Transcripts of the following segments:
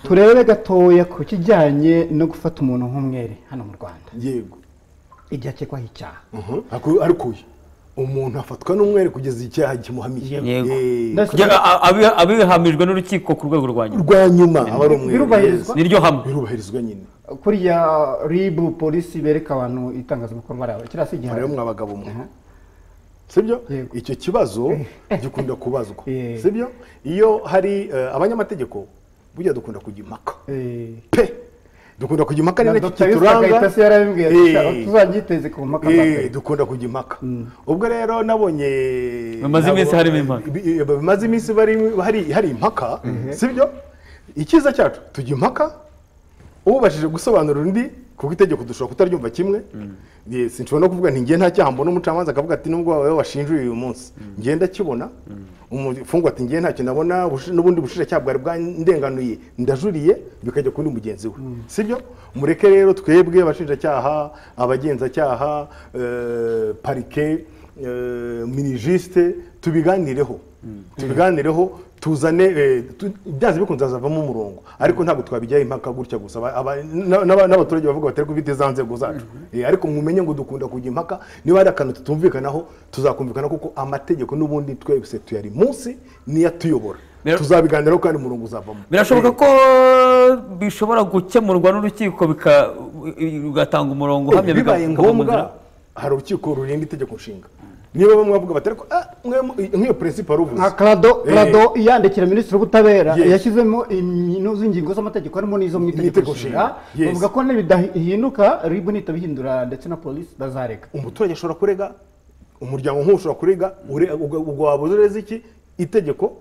turebe gatoya ku kijyanye no gufata umuntu nk'umwere hano mu rwanda yego igihe akekwaho icyaha Aku- ariko uyu umuntu afatwa n'umwere kugeza icyaha kimuhamiye Yego. Eh, Ndetse- Kujya- a- abi- abihamijwe n'urukiko ku rwego rwa nyuma rwa nyuma aba ari umwere Birubahirizwa. yes. niryo hamwe birubahirizwa nyine kuriya ribu polisi bereka abantu itangazabikorwa ryawe kiriya si igihano rero mwa bagabo mwe sibyo Yego. icyo kibazo gikunda kubazwa Eh. sibyo iyo hari eh, abanyamategeko burya dukunda kujya impaka Eh, pe dukunda kujya impaka ni na nacyo Dr. Yusuf kituranga Kayitesi yarabibwiye ati, Eh. "Sha- tuzagiteze ku mpaka za Eh, mbere." dukunda kujya impaka ubwo rero nabonye Bimaze iminsi nabo- harimo impaka. bi- eh, bimaze iminsi bari- hari hari impaka sibyo icyiza cyacu tujya impaka ubashije gusobanura undi kuko itegeko dushobora kutaryumva kimwe Eh, sinshobora no kuvuga nti ngiye nta cyaha mbona umucamanza akavuga ati nubwo wowe washinjuye uyu munsi ngiye ndakibona umufungwa ati ngiye ntacyo ndabona bushi- n'ubundi bushinjacyaha bwari bwandenganuye ndajuriye bikajya kuri mugenzi we sibyo mureke rero twebwe abashinjacyaha abagenzacyaha eh, parike eh, minijisite tubiganireho tubiganireho tuzane eh, tu- byanze bikunze hazavamo umurongo ariko ntabwo twabijyaho impaka gutya gusa Aba- aba- na- na- n'abaturage bavuga batari kubita za nzego zacu Eh, ariko mumenye ngo dukunda kujya impaka niba hari akantu tutumvikanaho tuzakumvikana kuko amategeko n'ubundi twese tuyari munsi niyo atuyobora Rero- tuzabiganiraho kandi umurongo uzavamo birashoboka ko bishobora gukemurwa n'urukiko bika- ugatanga umurongo Eh, uhamye bibaye bikava mu nzira. ngombwa hari urukiko rurinda itegeko nshinga niba bamwe bavuga batari ko "Ah, mwe- nk'iyo prinsipe wari uvuze nka karado Eh. karado iyandikira minisitiri w'ubutabera Yes. yashyizemo imino z'ingingo z'amategeko harimo n'izo mu itegeko Itegeko nshinga nshinga. Yes. bavuga ko nibidahinduka ribu nitabihindura ndetse na polisi bazareka umuturage ashobora kurega umuryango nk'uwo ushobora kurega ure- uga- ubwo wabuze ureze iki itegeko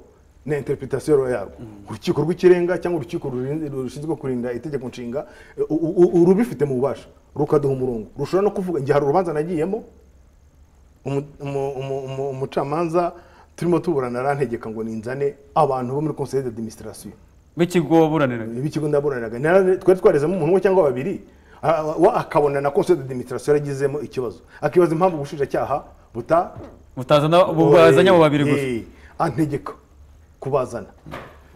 na interpretation yarwo urukiko rw'ikirenga cyangwa urukiko rurinda- rushinzwe kurinda itegeko nshinga eh, u- u- urubifite mu bubasha rukaduha umurongo rushobora no kuvuga igihe hari urubanza nagiyemo umu- umu- umu- umu- umucamanza turimo tuburana arantegeka ngo ninzane abantu bo muri conseil d'administration b'ikigo buraniraga b'ikigo ndaburaniraga Nara- twari twarezemo umuntu umwe cyangwa babiri a- a- wa- akabona na conseil d'administration yagizemo ikibazo akibaza impamvu ubushinjacyaha buta mutazana bubazanye abo babiri gusa Eh, antegeka kubazana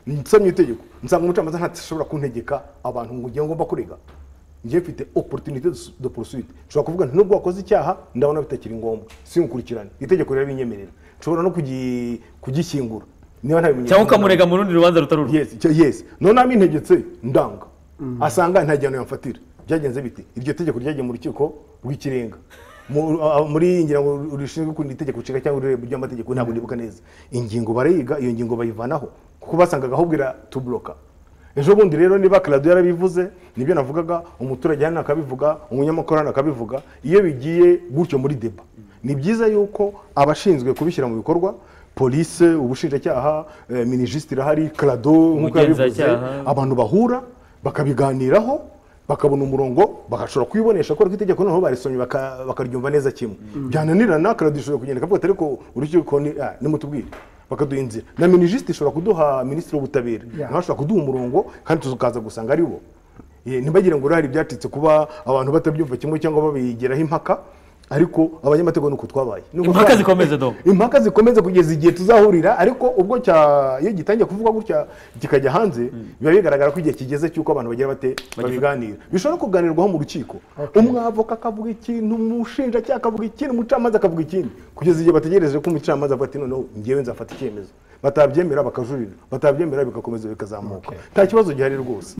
nsomye itegeko nsanga umucamanza ntashobora kuntegeka abantu ngo ngiye ngomba kurega ngiye mfite opportunité de- de poursuite nshobora kuvuga nti nubwo wakoze icyaha ndabona bitakiri ngombwa singukurikirane itegeko rirabinyemerera nshobora no kugi- kugishyingura niba ntabimenyesha cyangwa ukamurega mu rundi rubanza rutari urwo yes icyo- yes none amintegetse ndanga asanga nta gihano yamfatira byagenze biti iryo tegeko ryagiye mu rukiko rw'ikirenga Mu- a- muri ngira ngo rishinzwe kurinda itegeko nshinga cyangwa ururembo ry'amategeko ntabwo ndibuka neza ingingo barayiga iyo ngingo bayivanaho kuko basangaga ahubwo iratuburoka ejo bundi rero niba karado yarabivuze nibyo navugaga umuturage hano akabivuga umunyamakuru hano akabivuga iyo bigiye gutyo muri deba ni byiza yuko abashinzwe kubishyira mu bikorwa polise ubushinjacyaha eh, minijisiti irahari karado nk'uko yabivuze Umugenzacyaha. abantu bahura bakabiganiraho bakabona umurongo bagashobora kuyibonesha kubera ko itegeko noneho barisomye baka- bakaryumva neza kimwe byananirana karado ishobora kugenda ikavuga ati ariko urukiko ni- ah, nimutubwire bakaduha inzira na minijisiti ishobora kuduha minisitiri w'ubutabera Yeah. nawe ashobora kuduha umurongo kandi tukaza gusanga ari bo Eh, ntibagire ngo urahari ibyacitse kuba abantu batabyumva kimwe cyangwa babigeraho impaka ariko abanyamategeko nuko twabaye Nuko Impaka twabaye. zikomeze do. impaka zikomeze kugeza igihe tuzahurira ariko ubwo cya iyo gitangiye kuvugwa gutya kikajya hanze biba bigaragara ko igihe kigeze cy'uko abantu bagira bate babiganira bishobora no kuganirwaho mu rukiko umwavoka akavuga ikintu umushinjacyaha akavuga ikintu umucamanza akavuga ikindi kugeza igihe bategereje ko umucamanza avuga ati noneho ngewe nzafata icyemezo batabyemera bakajurira batabyemera bigakomeza bikazamuka nta kibazo gihari rwose